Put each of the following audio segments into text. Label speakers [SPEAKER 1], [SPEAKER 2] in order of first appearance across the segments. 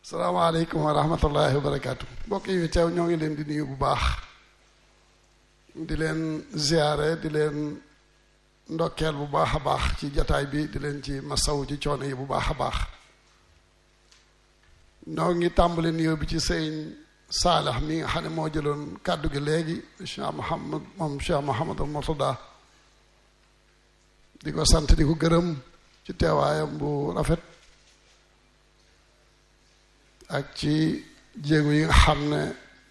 [SPEAKER 1] salaamaaleykum wa rahmatullahi wa barakaatu mbokk yi fi teew ñoo ngi leen di nuyu bu baax di leen ziyaare di leen ndokkeel bu baax a baax ci jataay bi di leen ci masaw ci coono yi bu baax a baax ñoo ngi tàmbali nuyoo bi ci sëñ Saalax mi nga xam ne moo jëloon kàddu gi léegi Cheikh Mouhamad moom Cheikh Mouhamadul Murtada di ko sant di ko gërëm ci teewaayam bu rafet ak ci jéego yi nga xam ne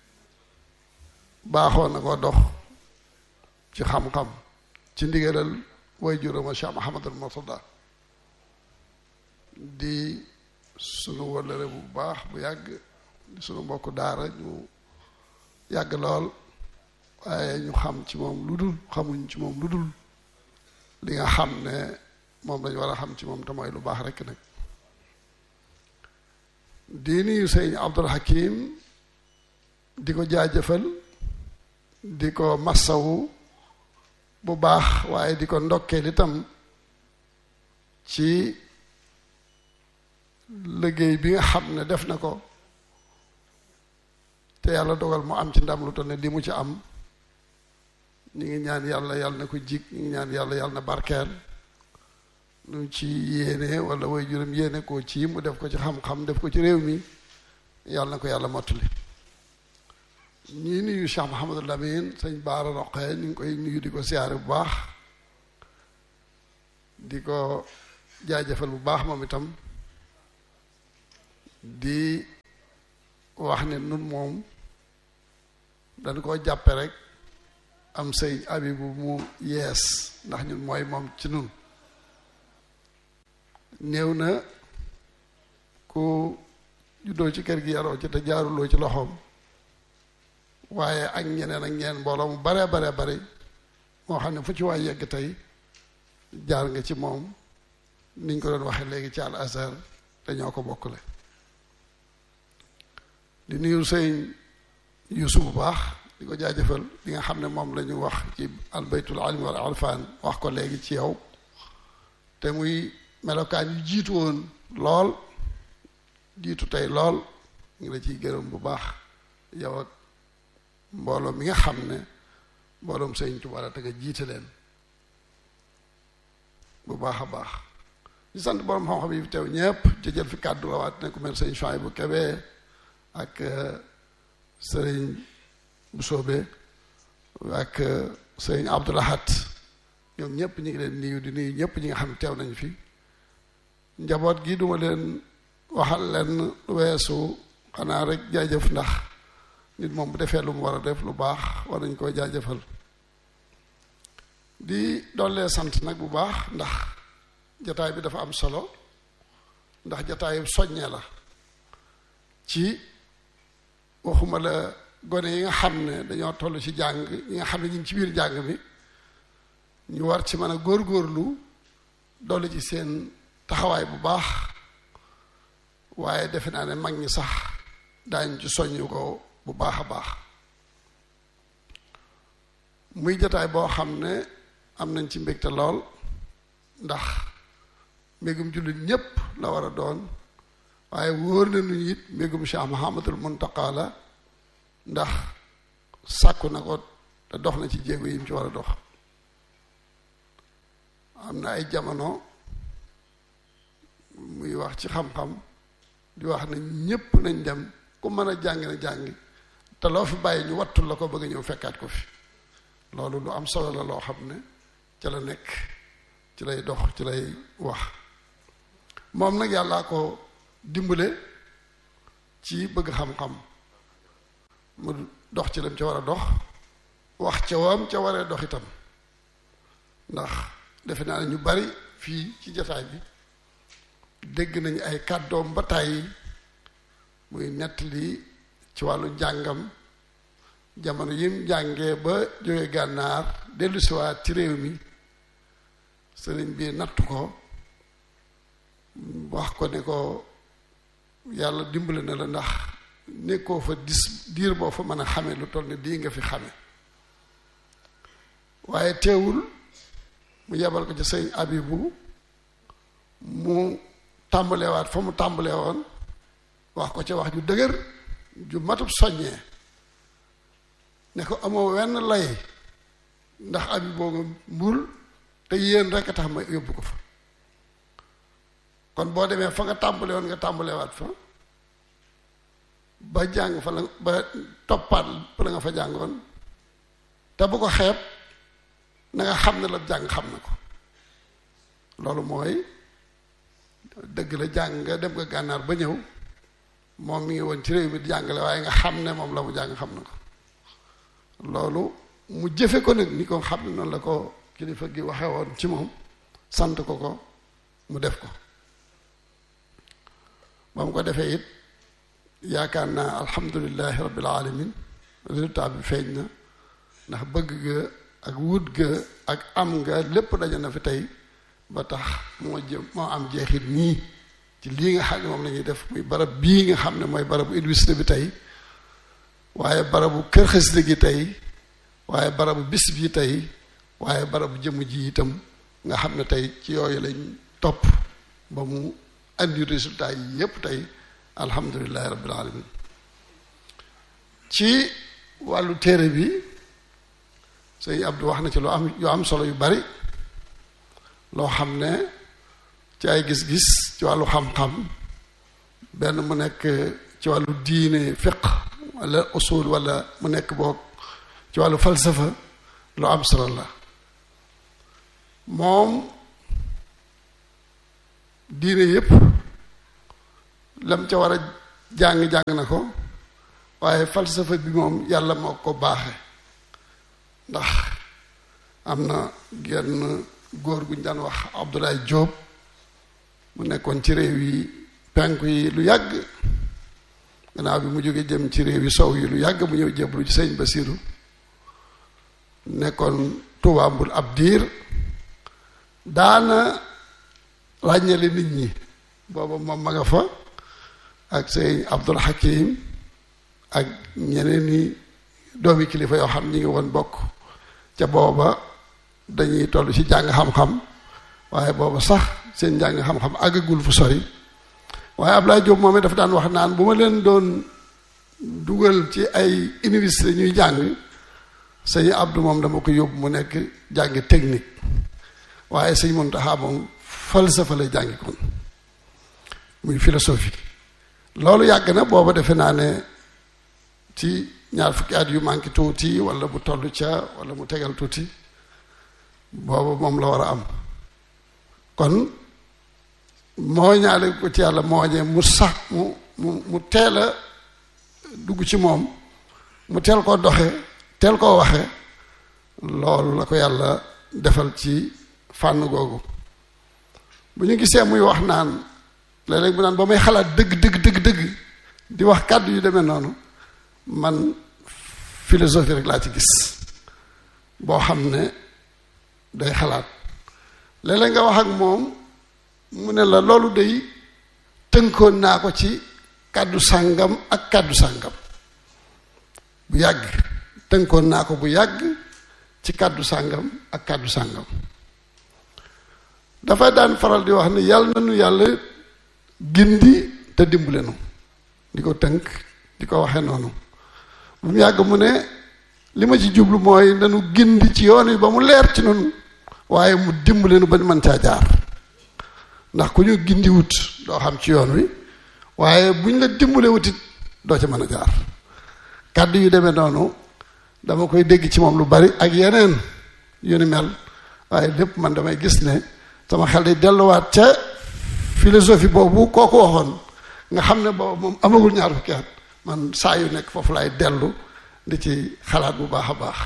[SPEAKER 1] baaxoo na ko dox ci xam-xam ci ndigalal way juróoma Cheikh Mouhamadul Murtada di sunu wëllëre bu baax bu yàgg di sunu mbokk daara ñu yàgg lool waaye ñu xam ci moom lu dul xamuñ ci moom lu dul li nga xam ne moom lañu war a xam ci moom te mooy lu baax rekk nag di nuyu sëñ Abdul Hakim di ko jaajëfal di ko massawu bu baax waaye di ko ndokkeel itam ci liggéey bi nga xam ne def na ko te yàlla dogal mu am ci ndam lu toll ne li mu ci am ñu ngi ñaan yàlla yàlla na ko jig ñu ngi ñaan yàlla yàlla na barkeel lu ci yéene wala way juróom yéene koo ci mu def ko ci xam-xam def ko ci réew mi yàlla na ko yàlla mottali ñii nuyu Cheikh Mouhamadou Lamine sëñ Baara Roqee ñu ngi koy nuyu di ko siyaare bu baax di ko jaajëfal bu baax moom itam di wax ne nun moom dañ koo jàppe rek am sëy abibu mu yees ndax ñun mooy moom ci nun néew na ku juddoo ci kër gi yaroo ci te jaaruloo ci loxoom waaye ak ñeneen ak ñeneen mbooloo mu bare bare bare moo xam ne fu ci waay yegg tey jaar nga ci moom niñ ko doon waxee léegi ci al azhar te ñoo ko bokkule di nuyu sëñ Yuusu bu baax di ko jaajëfal li nga xam ne moom la ñu wax ci albaytul alim wal alfaan wax ko léegi ci yow te muy melokaan yu jiitu woon lool jiitu tey lool ngi la ciy gërëm bu baax yow ak mbooloo mi nga xam ne mbooloom sëñ Tuubaa la te nga jiite leen bu baax a baax di sant borom xam-xam yi fi teew ñëpp ci jël fi kàddu rawaat ne ku mel sëñ Chouaïbou Kébé ak sëriñ bu soobee ak sëriñ Abdoulahat ñoom ñëpp ñu ngi leen nuyu di nuyu ñëpp ñi nga xam ne teew nañu fi njaboot gi duma leen waxal leen weesu xanaa rek jaajëf ndax nit moom bu defee lu mu war a def lu baax war nañ koo jaajëfal di dollee sant nag bu baax ndax jataay bi dafa am solo ndax jataayu soññee la ci waxuma la gone yi nga xam ne dañoo toll ci jàng yi nga xam ne ñu ngi ci biir jàng mi ñu war ci mën a góorgóorlu dolli ci seen taxawaay bu baax waaye defe naa ne mag ñi sax daañ ci soññu ko bu baax a baax muy jataay boo xam ne am nañ ci mbégte lool ndax mbégum jullit ñépp la war a doon waaye wóor na nu it mbégum Cheikh Mahamadul Muntaqa la ndax sàkku na ko te dox na ci jéego yi mu ci war a dox am na ay jamono muy wax ci xam-xam di wax ne ñépp nañ dem ku mën a jàng na jàngi te loo fi bàyyi ñu wattul la ko bëgg ñëw fekkaat ko fi loolu lu am solo la loo xam ne ci la nekk ci lay dox ci lay wax moom nag yàllaa ko dimbale ci bëgg xam-xam mu dox ci lam ca war a dox wax ca wam ca waree dox itam ndax defe naa ne ñu bari fii ci jataay bi dégg nañu ay kàddoom ba tàyyi muy nettali ci wàllu njàngam jamono yim njàngee ba jóge gànnaar dellu siwaat ci réew mi sëriñ bi natt ko wax ko ne ko yàlla dimbale na la ndax nekkoo fa dis diir boo fa mën a xame lu toll ne lii nga fi xame waaye teewul mu yebal ko ci sëñ abibu mu tàmbalewaat fa mu tàmbalee woon wax ko ca wax ju dëgër ju matub soññee ne ko amoo wenn lay ndax abi boobu mbul te yéen rek a tax ma yóbbu ko fa kon boo demee fa nga tàmbale woon nga tàmbalewaat fa ba jàng fa la ba toppaat fa la nga fa jàngoon te bu ko xeeb na nga xam ne la jàng xam na ko loolu mooy dëgg la jàng nga dem nga gànnaar ba ñëw moom mi ngi woon ci réew mi di jàngale waaye nga xam ne moom la mu jàng xam na ko loolu mu jëfe ko nag ni ko xam ne noonu la ko kilifa gi waxe woon ci moom sant ko ko mu def ko ba mu ko defee it yaakaar naa alhamdulilahi rabbil alamin résultat bi feeñ na ndax bëgg ga ak wut ga ak am nga lépp daje na fi tey ba tax moo jëm moo am jeexit nii ci lii nga xam ne moom la ñuy def muy barab bii nga xam ne mooy barabu université bi tey waaye barabu kër xasida gi tey waaye barabu bis bi tey waaye barabu jëmm ji itam nga xam ne tey ci yooyu lañ topp ba mu andi résultat yi yépp tey alhamdulilahi rabbil alamin ci wàllu téere bi sëñ Abdou wax na ci lu am yu am solo yu bari loo xam ne ci ay gis-gis ci wàllu xam-xam benn mu nekk ci wàllu diine fiq wala usul wala mu nekk boog ci wàllu falsafa lu am solo la moom diine yépp lam ca war a jàng-jàng na ko waaye falsafa bi moom yàlla moo ko baaxe ndax am na genn góor gu ñu daan wax Abdoulaye Diop mu nekkoon ci réew yi penku yi lu yàgg gannaaw bi mu jógee jëm ci réew yi sow yi lu yàgg mu ñëw jébbalu ci sëñ Basiru nekkoon Tuubaa Mbul ab diir daana ràññale nit ñi booba moom ma nga fa ak sëñ Abdul Hakim ak ñeneen ni doomi kilifa yoo xam ñi ngi woon bokk ca booba dañuy toll ci jàng xam-xam waaye booba sax seen jàng xam-xam àggagul fu sori waaye Ablaye Diop moom dafa daan wax naan bu ma leen doon dugal ci ay université ñuy jàng sëñ Abdou moom dama ko yóbbu mu nekk jàng technique waaye sëñ Muntaxa moom falsafa lay jàngi kon muy philosophie loolu yàgg na booba defe naa ne ci ñaar fukki at yu manqué tuuti wala mu toll ca wala mu tegal tuuti booba moom la war a am kon moo ñaale ko ci yàlla mooñee mu sax mu mu mu teel a dugg ci moom mu teel koo doxe teel koo waxe loolu la ko yàlla defal ci fànn googu bu ñu gisee muy wax naan léeg-léeg bu naan ba may xalaat dëgg dëgg dëgg dëgg di wax kàddu yu demee noonu man philosophie rek laa ci gis boo xam ne day xalaat léeg-léeg nga wax ak moom mu ne la loolu day tënkoon naa ko ci kàddu sàngam ak kàddu sàngam bu yàgg tënkoon naa ko bu yàgg ci kàddu sàngam ak kàddu sàngam dafa daan faral di wax ne yàlla na nu yàlla gindi te dimbale nu di ko tënk di ko waxe noonu bu mu yàgg mu ne li ma ci jublu mooy nanu gindi ci yoon wi ba mu leer ci noonu waaye mu dimbale nu ba ñu mën caa jaar ndax ku ñu gindi wut doo xam ci yoon wi waaye buñ la dimbale wutit doo ca mën a jaar kàddu yu demee noonu dama koy dégg ci moom lu bari ak yeneen yu ni mel waaye lépp man damay gis ne sama xel day delluwaat ca philosophie boobu kooku waxoon nga xam ne boobu moom amagul ñaar fukki at man saa yu nekk foofu laay dellu di ci xalaat bu baax a baax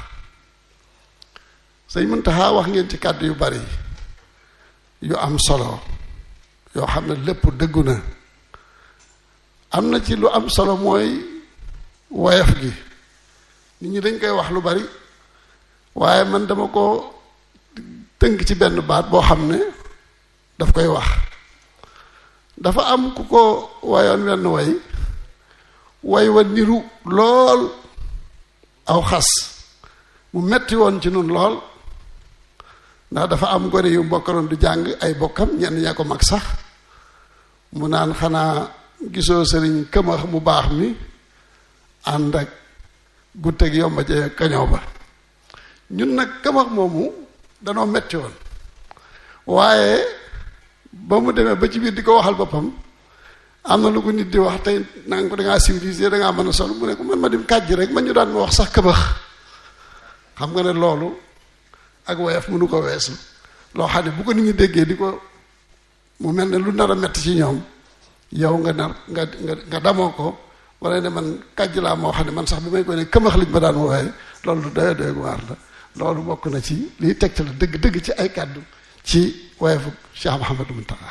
[SPEAKER 1] sëñ Muntaxa wax ngeen ci kàddu yu bari yu am solo yoo xam ne lépp dëggu na am na ci lu am solo mooy woyof gi nit ñi dañ koy wax lu bari waaye man dama ko tënk ci benn baat boo xam ne daf koy wax dafa am ku ko wayoon wenn way way wa niru lool aw xas mu metti woon ci nun lool ndax dafa am gone yu mbokkaloon du jàng ay bokkam ñenn ñaa ko mag sax mu naan xanaa gisoo sëriñ këmax mu baax mi ànd ak gutteeg yomba ca kañoo ba ñun nag këmax moomu danoo metti woon waaye ba mu demee ba ci biir di ko waxal boppam am na lu ko nit di wax tey nanga ko dangaa civilisé dangaa mën a sol mu ne ko man ma dem kàjj rek man ñu daan ma wax sax këmax xam nga ne loolu ak woyof mënu ko weesu loo xam ne bu ko nit ñi déggee di ko mu mel ne lu nar a metti ci ñoom yow nga nar nga nga nga damoo ko wala ne man kàjj laa moo xam ne man sax bi may ko ne këmax liñ ma daan wooye loolu lu doy doy waar la loolu bokk na ci liy tegtal la dëgg dëgg ci ay kàddu ci woyofu Cheikh Mouhamadou Mountakha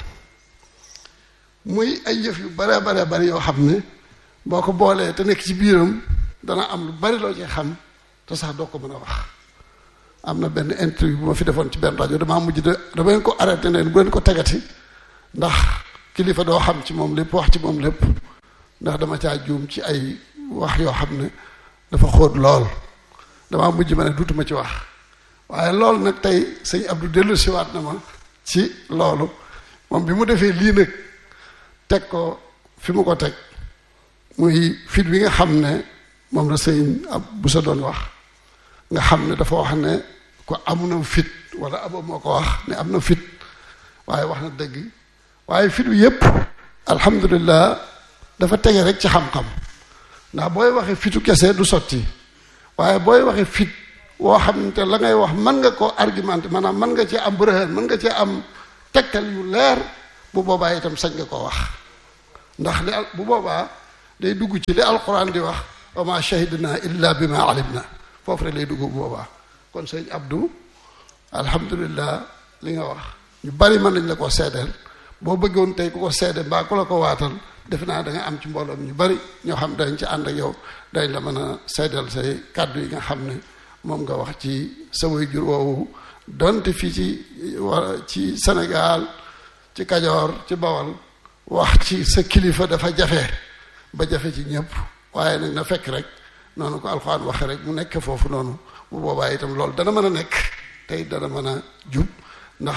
[SPEAKER 1] muy ay yëf yu bare bare bari yoo xam ne boo ko boolee te nekk ci biiram dana am lu bari loo ci xam te sax doo ko mën a wax am na benn interview bu ma fi defoon ci benn rajo damaa mujj de dama leen ko arrêté ne bu leen ko tegati ndax kilifa doo xam ci moom lépp wax ci moom lépp ndax dama caa juum ci ay wax yoo xam ne dafa xóot lool damaa mujj ma ne duutuma ci wax waaye loolu nag tey sëñ Abdou dellu siwaat na ma ci loolu moom bi mu defee lii nag teg ko fi mu ko teg muy fit bi nga xam ne moom la sëñ ab bu sa doon wax nga xam ne dafa wax ne ko am na fit wala abo moo ko wax ne am na fit waaye wax na dëgg waaye fit wi yépp alhamdulilah dafa tege rek ci xam-xam ndax booy waxee fitu kese du sotti waaye booy waxee fit woo xam te la ngay wax mën nga koo argumenté maanaam mën nga cee am bërëhën mën nga cee am tegtal yu leer bu boobaa itam sañ nga koo wax ndax li bu boobaa day dugg ci li alquran di wax wa ma shahidna illa bi ma alimna foofu rek lay dugg bu boobaa kon sëñ Abdou alhamdulilah li nga wax ñu bari mën nañ la ko seedeel boo bëggoon tey ku ko seede mbaa ku la ko waatal defe naa da nga am ci mbooloom ñu bari ñoo xam dañ ci ànd ak yow dañ la mën a seedeel say kàddu yi nga xam ne moom nga wax ci sa waajur woowu donte fii ci ci Sénégal ci Kajoor ci Bawol wax ci sa kilifa dafa jafe ba jafe ci ñëpp waaye nag na fekk rek noonu ko alxuraan waxe rek mu nekk foofu noonu bu boobaa itam loolu dana mën a nekk tey dana mën a jub ndax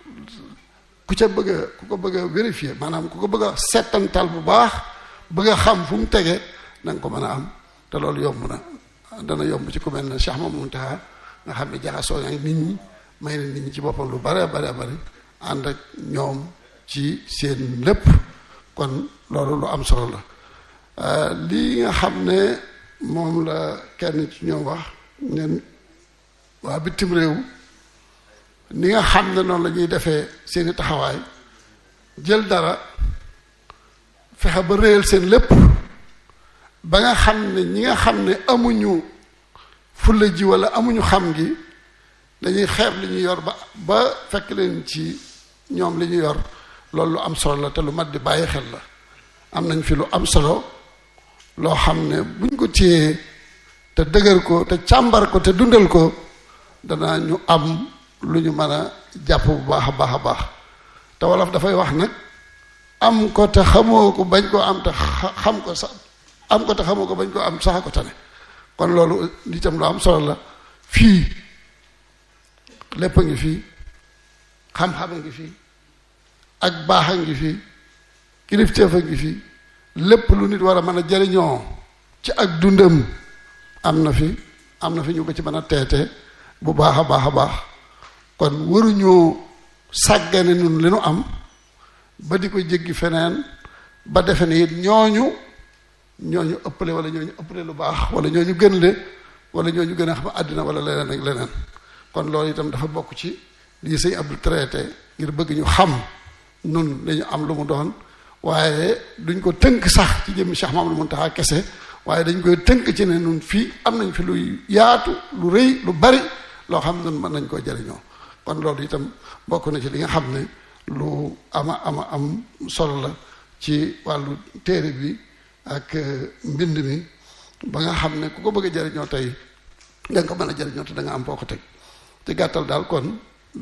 [SPEAKER 1] ku ca bëgg a ku ko bëgg a vérifier maanaam ku ko bëgg a settantal bu baax bëgg a xam fu mu tege da nga ko mën a am te loolu yomb na dana yomb ci ku mel ne Cheikh Mamadou Mountakha nga xam ne jaxasoo ak nit ñi may na nit ñi ci boppam lu bare bare bare ànd ak ñoom ci seen lépp kon loolu lu am solo la lii nga xam ne moom la kenn ci ñoom wax ne waa bitim réew ni nga xam ne noonu la ñuy defee seeni taxawaay jël dara fexe ba réyal seen lépp ba nga xam ne ñi nga xam ne amuñu fulla ji wala amuñu xam gi dañuy xeeb li ñu yor ba ba fekk leen ci ñoom li ñu yor loolu lu am solo la te lu mat di bàyyi xel la am nañ fi lu am solo loo xam ne buñ ko téyee te dëgër ko te càmbar ko te dundal ko dana ñu am lu ñu mën a jàpp bu baax a baax a baax te wolof dafay wax nag am ko te xamoo ko bañ koo am te xam ko sax am ko te xamoo ko bañ koo am sax ko tane kon loolu itam lu am solo la fii lépp a ngi fii xam-xam a ngi fii ak baax a ngi fii kilifteef a ngi fii lépp lu nit war a mën a jariñoo ci ak dundam am na fi am na fi ñu ko ci mën a teete bu baax a baax a baax kon waruñoo sàggane nun li nu am ba di ko jéggi feneen ba defe ne it ñooñu ñooñu ëppale wala ñooñu ëppale lu baax wala ñooñu gën le wala ñooñu gën a xam àddina wala leneen ak leneen kon loolu itam dafa bokk ci lii sëñ Abdou traité ngir bëgg ñu xam nun dañu am lu mu doon waaye duñ ko tënk sax ci jëmmi Cheikh Mamadou Mountakha kese waaye dañ koy tënk ci ne nun fii am nañ fi luy yaatu lu rëy lu bari loo xam ne nun mën nañ koo jariñoo kon loolu itam bokk na ci li nga xam ne lu ama ama am solo la ci wàllu téere bi ak mbind mi ba nga xam ne ku ko bëgg a jariñoo tey da nga ko mën a jariñoo te da nga am foo ko teg ci gàttal daal kon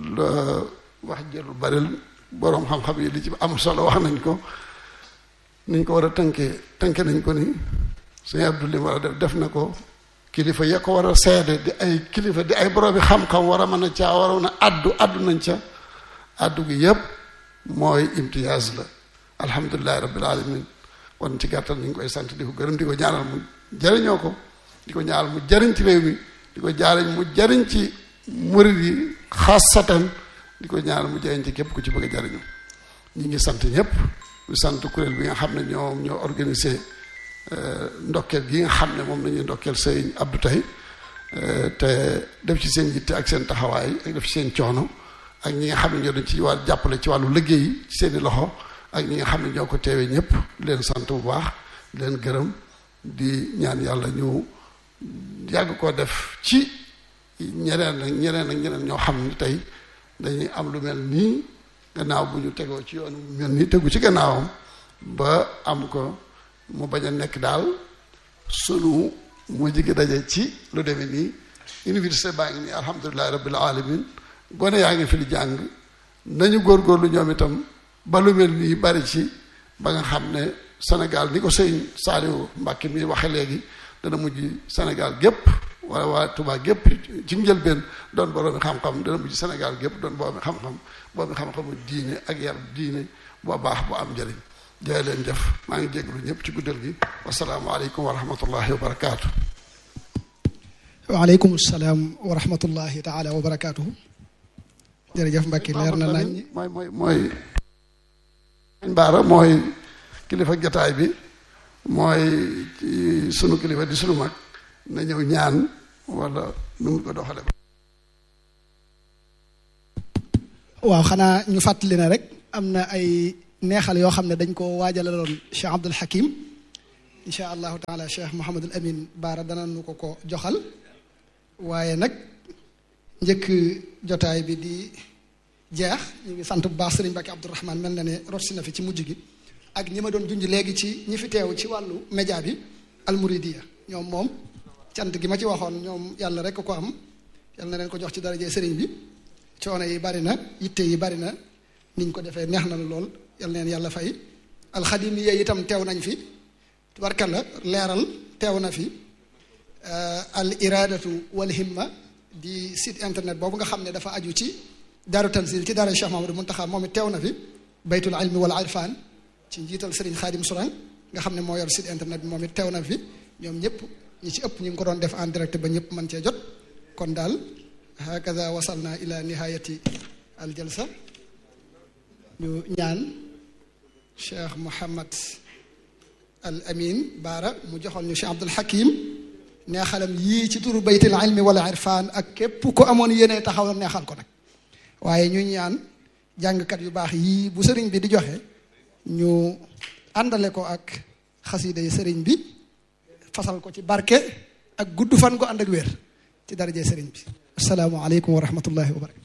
[SPEAKER 1] wax jëlu bari boroom xam-xam yi li ci am solo wax nañ ko niñ ko war a tënkee tënke nañ ko ni sëñ Abdou li war a def def na ko kilifa ya ko war a seede di ay kilifa di ay boroomi xam-xam war a mën a caa waroon a addu addu nañ ca addu gi yépp mooy imtiyaaz la alhamdulilahi rabbil alamin kon ci gàttal ñu ngi koy sant di ko gërëm di ko ñaanal mu jariñoo ko di ko ñaanal mu jariñ ci réew mi di ko jaariñ mu jariñ ci murid yi xaasatan di ko ñaanal mu jariñ ci képp ku ci bëgg a jariñu ñi ngi sant ñëpp di sant kuréel bi nga xam ne ñoom ñoo organisé ndokkeel gi nga xam ne moom lañuy ndokkeel sëñ Abdou tey te def ci seen yitte ak seen taxawaay ak def ci seen coono ak ñi nga xam ne ñoo dañ ci wàllu jàppale ci wàllu liggéey ci seeni loxo ak ñi nga xam ne ñoo ko teewee ñëpp leen sant bu baax leen gërëm di ñaan yàlla ñu yàgg koo def ci ñeneen ak ñeneen ak ñeneen ñoo xam ne tey dañuy am lu mel nii gannaaw bu ñu tegoo ci yoon mel nii tegu ci gannaawam ba am ko mu bañ a nekk daal sunu mu jigi daje ci lu demee nii université baa ngi nii alhamdulilahi rabbil alamin gone yaa ngi fi di jàng nañu góorgóorlu ñoom itam ba lu mel nii bari ci ba nga xam ne Sénégal ni ko sëñ Saliou Mbacke mi waxe léegi dana mujj Sénégal gépp wala waa Touba gépp ci njëlbeen doon boroomi xam-xam dana mujj Sénégal gépp doon boroomi xam-xam boobu xam-xamu diine ak yar diine boo baax bu am njëriñ jaay leen jëf maa ngi jéglu ñëpp ci guddal gi wasalaamualeykum wa rahmatullahi wa barakaatu.
[SPEAKER 2] waaleykum salaam wa rahmatullahi taala wa barakaatu. jërëjëf Mbacke leer na nañ.
[SPEAKER 1] mooy mooy mooy. Baara mooy kilifa jataay bi mooy sunu kilifa di sunu mag na ñëw ñaan wala nu mu ko doxale
[SPEAKER 2] waaw xanaa ñu fàttali na rek am na ay neexal yoo xam ne dañ ko waajalaloon Cheikh Abdul Hakim incha allahu taala Cheikh Mouhamadul Amin Baara dana nu ko ko joxal waaye nag njëkk jotaay bi di jeex ñu ngi sant bu baax Serigne Mbacke Abdourahman mel na ne rotsi na fi ci mujj gi ak ñi ma doon junj léegi ci ñi fi teew ci wàllu média bi almuridiya ñoom moom cant gi ma ci waxoon ñoom yàlla rek ko am yàlla na leen ko jox ci daraje Serigne bi coono yi bari na yitte yi bari na niñ ko defee neex na lool yàlla neen yàlla fay alxadimiya itam teew nañ fi tubarkalla leeral teew na fi al iradatu wal himma di site internet boobu nga xam ne dafa aju ci daaru tanzil ci daara Cheikh Mamadou Muntaxa moom it teew na fi baytul ilmi wal irfan ci njiital Serigne Khadim Sourang nga xam ne moo yor site internet bi moom it teew na fi ñoom ñëpp ñi ci ëpp ñu ngi ko doon def en direct ba ñëpp mën cee jot kon daal hakaza wasalna ila nihayati al jalsa ñu ñaan Cheikh Mouhamad al Amin Baara mu joxoon ñu Cheikh Abdul Hakim neexalam yii ci turu baytul ilmi wal irfan ak képp ko amoon yéene taxaw neexal ko nag waaye ñu ñaan jàngkat yu baax yii bu sëriñ bi di joxe ñu àndale ko ak xasida yi sëriñ bi fasal ko ci barke ak gudd fan ko ànd ak wér ci daraje sëriñ bi asalaamaaleykum wa rahmatullahi wa barakatu